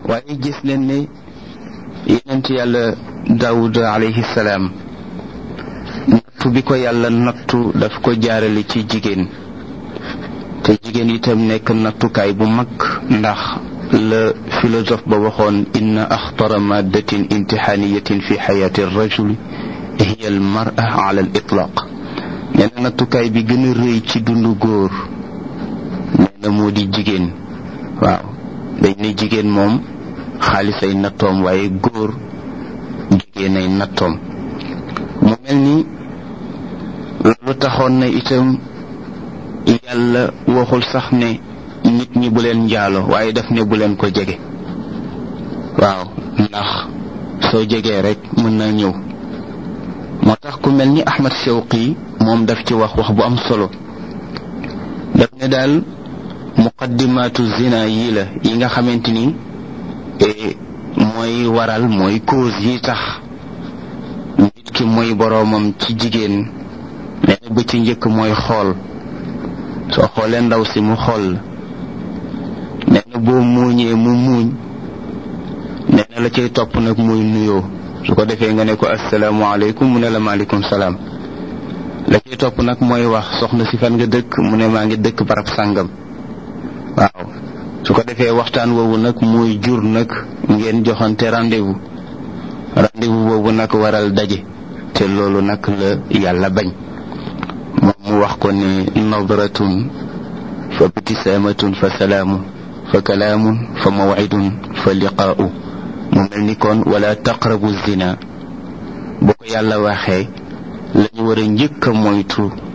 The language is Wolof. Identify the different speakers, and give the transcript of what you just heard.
Speaker 1: waaye gis leen ne yonent yàlla daawud alayhi salaam nattu bi ko yàlla nattu daf ko jaarale ci jigéen te jigéen itam nekk nattukaay bu mag ndax la philosophe ba waxoon inna axtara maddatin imtixaaniyatin fi xayaati rajuli hiya al mara ala al itlaq nee na nattukaay bi gën a rëy ci dundu góor nee na moo di jigéen waaw dañ ne jigéen moom xaalis ay nattoom waaye góor jigéen ay nattoom mu mel ni loolu taxoon na itam yàlla waxul sax ne nit ñi bu leen njaalo waaye daf ne bu leen ko jege waaw ndax soo jegee rek mën naa ñëw moo tax ku mel ni Ahmad Shawqi moom daf ci wax wax bu am solo daf ne daal muqaddimaatu zina yii la yi nga xamante ni mooy waral mooy cause yi tax nit ki mooy boroomam ci jigéen nee na ba ci njëkk mooy xool soo xoolee ndaw si mu xool nee na boo muuñee mu muuñ nee na la cay topp nag muy nuyoo su ko defee nga ne ko asalaamaaleykum mu ne la maaleykum salaam la cay topp nag mooy wax soxna si fan nga dëkk mu ne maa ngi dëkk barab sàngam waaw su ko defee waxtaan woowu nag muy jur nag ngeen joxante rendez-vous rendez-vous boobu nag waral daje te loolu nag la yàlla bañ moom mu wax ko ne nadratun fa btisaamatun fa salaamun fa kalaamun fa mawcidun fa liqaa'u mu mel ni kon wala taqrabu zina boo ko yàlla waxee lañu war a njëkk a moytu